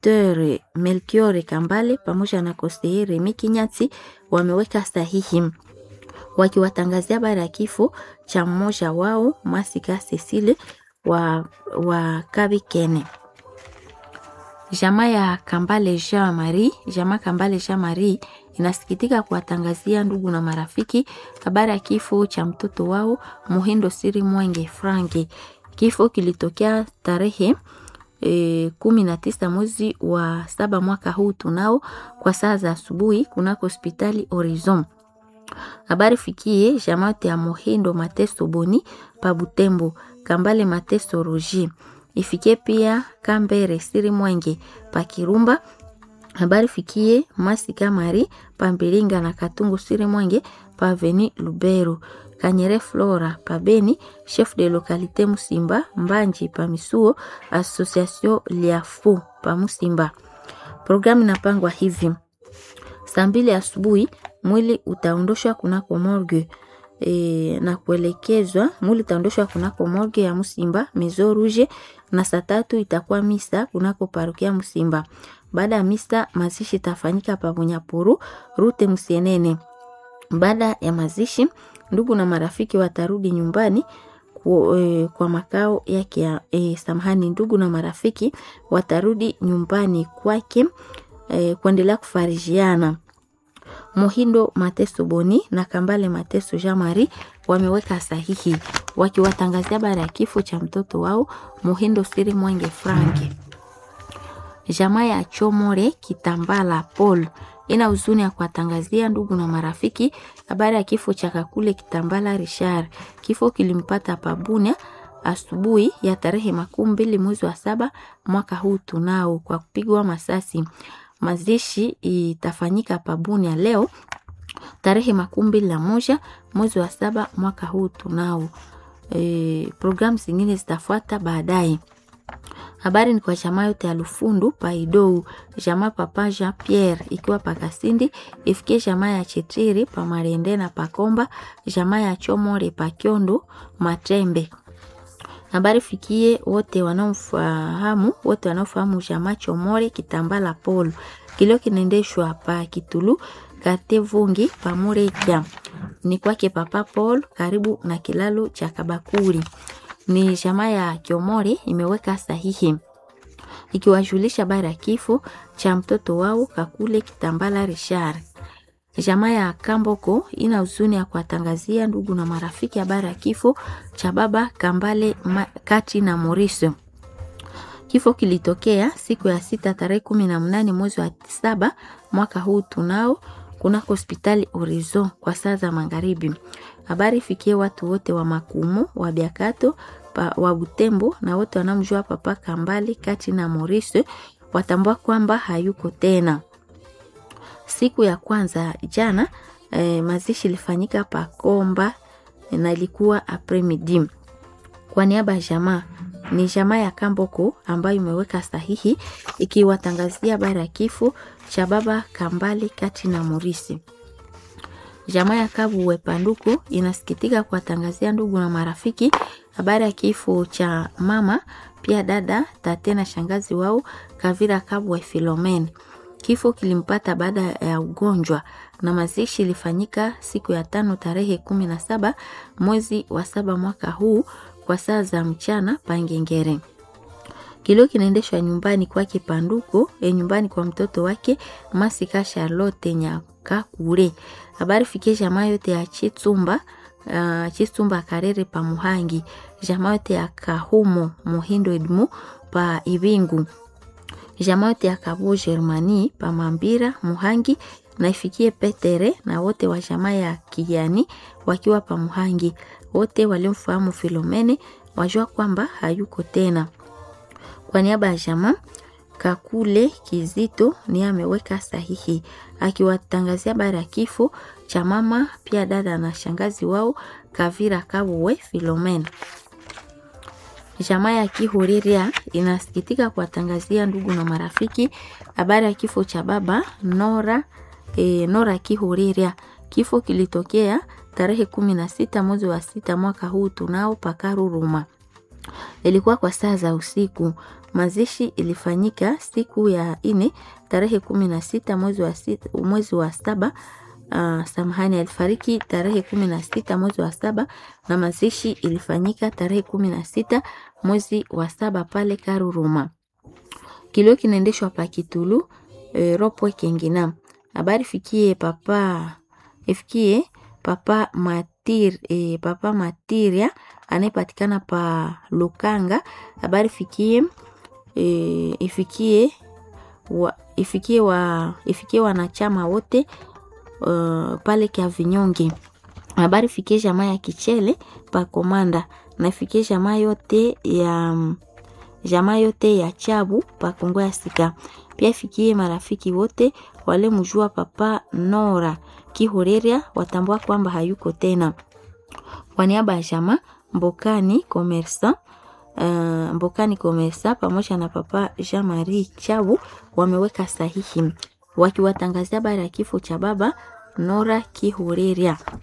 Dr. Melchior Kambale pamoja na Kosei Remi Kinyati wameweka sahihi wakiwatangazia habari ya kifo cha mmoja wao Masika Cecile wa, wa Kabikene. Jamaa ya Kambale Jean Marie, jamaa Kambale Jean Marie inasikitika kuwatangazia ndugu na marafiki habari ya kifo cha mtoto wao Muhindo Siri Mwenge Franki. Kifo kilitokea tarehe e, kumi na tisa mwezi wa saba mwaka huu tunao kwa saa za asubuhi kunako hospitali Horizon. Habari fikie jamate ya Muhindo Mateso Boni pa Butembo, Kambale Mateso Roji ifikie pia Kambere Siri Mwenge pa Kirumba. Habari fikie Masika Mari pa Mbilinga na Katungu Siri Mwenge pa Veni Lubero. Kanyere Flora pa Beni, chef de localité Musimba, Mbanji pa Misuo, Association Liafu pa Musimba. Programu inapangwa hivi: saa mbili asubuhi mwili utaondoshwa kunako morgue e, na kuelekezwa mwili utaondoshwa kunako morgue ya Musimba Maison Rouge, na saa tatu itakuwa misa kunako parokia Musimba. Baada ya misa mazishi itafanyika pa Bunyapuru rute Musienene. Baada ya mazishi ndugu na marafiki watarudi nyumbani kwa, e, kwa makao yake ya e, samahani, ndugu na marafiki watarudi nyumbani kwake e, kuendelea kufarijiana. Mohindo Mateso Boni na Kambale Mateso Jean Marie wameweka sahihi wakiwatangazia habari ya kifo cha mtoto wao Mohindo Siri Mwenge Franki. Jamaa ya Chomore Kitambala Paul ina huzuni ya kuwatangazia ndugu na marafiki habari ya kifo cha Kakule Kitambala Richard. Kifo kilimpata Pabunia asubuhi ya tarehe makumi mbili mwezi wa saba mwaka huu tunao kwa kupigwa masasi. Mazishi itafanyika Pabunia leo tarehe makumi mbili na moja mwezi wa saba mwaka huu tunao. E, programu zingine zitafuata baadaye. Habari ni kwa jamaa yote ya Lufundu Paidou, jamaa papa Jean Pierre ikiwa Pakasindi, ifikie jamaa ya Chetiri pa Marende na Pakomba, jamaa ya Chomore Pakyondo Matembe. Habari fikie wote wanaofahamu wote wanaofahamu jamaa Chomore Kitambala Paul. Kilio kinaendeshwa pa Kitulu Kate Vungi pa Mureja. Ni kwake papa Paul karibu na kilalo cha Kabakuri ni jamaa ya Kiomore imeweka sahihi ikiwajulisha habari ya kifo cha mtoto wao Kakule Kitambala Richard. Jamaa ya Kamboko ina huzuni ya kuwatangazia ndugu na marafiki habari ya kifo cha baba Kambale Kati na Maurice. Kifo kilitokea siku ya sita tarehe kumi na mnane mwezi wa saba mwaka huu tunao kunako hospitali Horizon kwa saa za magharibi. Habari ifikie watu wote wa Makumu, wa Biakato, pa, wa Butembo na wote wanamjua papa Kambali Kati na Maurice watambua kwamba hayuko tena. Siku ya kwanza jana eh, mazishi ilifanyika Pakomba na ilikuwa apremidi. Kwa niaba ya jamaa ni jamaa ya Kamboko ambayo imeweka sahihi ikiwatangazia habari ya kifo cha baba Kambali Kati na Maurice. Jamaa ya Kabuwe Panduku inasikitika kuwatangazia ndugu na marafiki habari ya kifo cha mama pia dada tate na shangazi wao Kavira Kabuwe Filomen. Kifo kilimpata baada ya ugonjwa na mazishi ilifanyika siku ya tano tarehe kumi na saba mwezi wa saba mwaka huu kwa saa za mchana Pangengere. Kilio kinaendeshwa nyumbani kwake Panduko, e nyumbani kwa mtoto wake Masika Charlotte Nyakakure. Habari fikie jamaa yote ya Chitsumba uh, Chitsumba Karere pa Muhangi, jamaa yote ya Kahumo Muhindo Edmu pa Ibingu, jamaa yote ya Kabo Germani pa Mambira Muhangi na ifikie Petere na wote wa jamaa ya Kijani wakiwa pa Muhangi. Wote waliomfahamu Filomene wajua kwamba hayuko tena. Kwa niaba ya jamaa Kakule Kizito ni ameweka sahihi akiwatangazia habari ya kifo cha mama pia dada na shangazi wao Kavira Kabuwe Filomena. Jamaa ya Kihuriria inasikitika kuwatangazia ndugu na marafiki habari ya kifo cha baba Nora, e, Nora Kihuriria. Kifo kilitokea tarehe kumi na sita mwezi wa sita mwaka huu tunao Pakaruruma. ilikuwa kwa saa za usiku. Mazishi ilifanyika siku ya ine tarehe kumi na sita mwezi wa sita, mwezi wa saba. Uh, samahani, alifariki tarehe kumi na sita mwezi wa saba na mazishi ilifanyika tarehe kumi na sita mwezi wa saba pale Karuruma. Kilio kinaendeshwa pa Kitulu e, Ropwe Kengina. Habari fikie papa ifikie papa Matir, e, papa Matiria anayepatikana pa Lukanga. Habari fikie e, ifikie wa, ifikie wa ifikie wanachama wote uh, pale kia vinyonge. Habari fikie jamaa ya Kichele pa Komanda na ifikie jamaa yote ya jamaa yote ya Chabu pa Kongo ya Sika. Pia ifikie marafiki wote wale mjua papa Nora Kihoreria watambua kwamba hayuko tena. Kwa niaba ya jamaa Mbokani Komersa uh, Mbokani Komersa pamoja na papa Jean Marie Chabu wameweka sahihi wakiwatangazia habari ya kifo cha baba Nora Kihoreria.